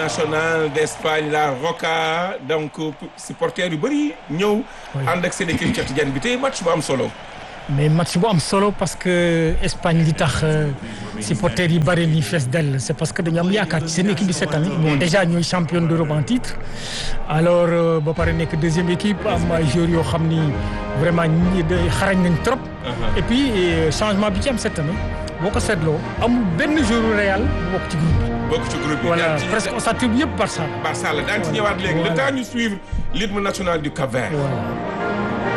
nationale d'Espagne la Roca donc supporters yu bëri ñëw. ànd ak seen équipe Cheikh Tidiane bi tey match bu am solo. mais match bu am solo parce que Espagne li tax supporters yi bëri ni fees dell c'est parce que dañu am yaakaar ci seen équipe bi cette année. bon déjà ñooy champion d'Europe en titre. alors ba pare nekk deuxième équipe am ay joueurs yoo xam ni vraiment ñi xarañ nañ trop. et puis changement bi ci am cette année boo ko seetloo amul benn joueur Real bu bokk ci groupe bi. bokk ci groupe bi voilà presque on s'attribue yëpp Barça. Barça la daan ci ñëwaat léegi le temps ñu suivre l'hymne national du Cap-Vert.